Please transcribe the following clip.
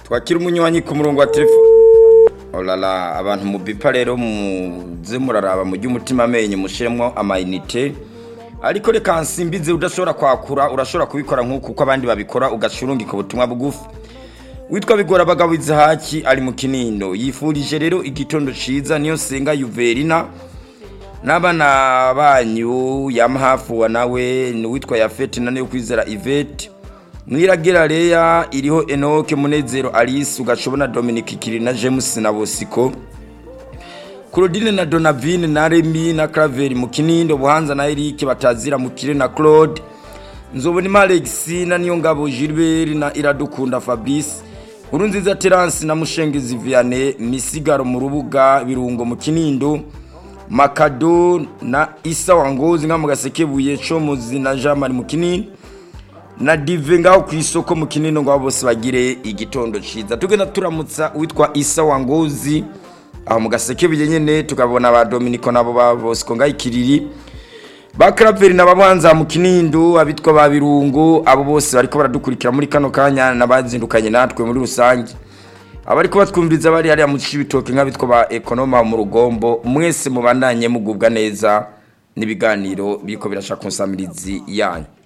twakira umunywanyi ku murongo wa telefone olala abantu mu bipa rero muze muraraba mu umutima amenyo mushiremo amayinite ariko reka nsimbize udashobora kwakura urashobora kubikora nk'uko uko abandi babikora ugashurungika ubutumwa bugufi witwa bigora abagabo izahaki ari mu kinindo yifurije rero igitondo ciza niyo senga yuverina n'abana banyu yamuhafuwa nawe ni uwitwa yafete na niyo kwizera ivete mwiragira leya iriho enoke munezero alice ugashobona dominic kiri na james na bosiko claudine na donavine na remi na craveri mu kinindo buhanza na eric batazira mu kire na claude nzobona alex na niyo ngabo gilbert na iradukunda fabrice nkurunziza terence na mushengezi vianney misigaro mu rubuga birungo mu kinindo makado na isa wangozi nka mu gasekebuye comuzi na jean marie mu kinindo na dive ngaho ku isoko mu kinini ngo bose bagire igitondo ciza tugenda turamutsa uwitwa isa wangozi aho mu gaseke nyene tukabona ba Dominico nabo ba Bosco ngayikiriri ba Claver na babanza mu kinindo abitwa ba birungo abo bose bariko baradukurikira muri kano kanya nabazindukanye natwe muri rusange abariko batwumviriza bari hariya mu cibitoke nk'abitwa ba ekonoma mu rugombo mwese mubandanye mugubwa neza n'ibiganiro biriko birashaka konsamirizi yanyu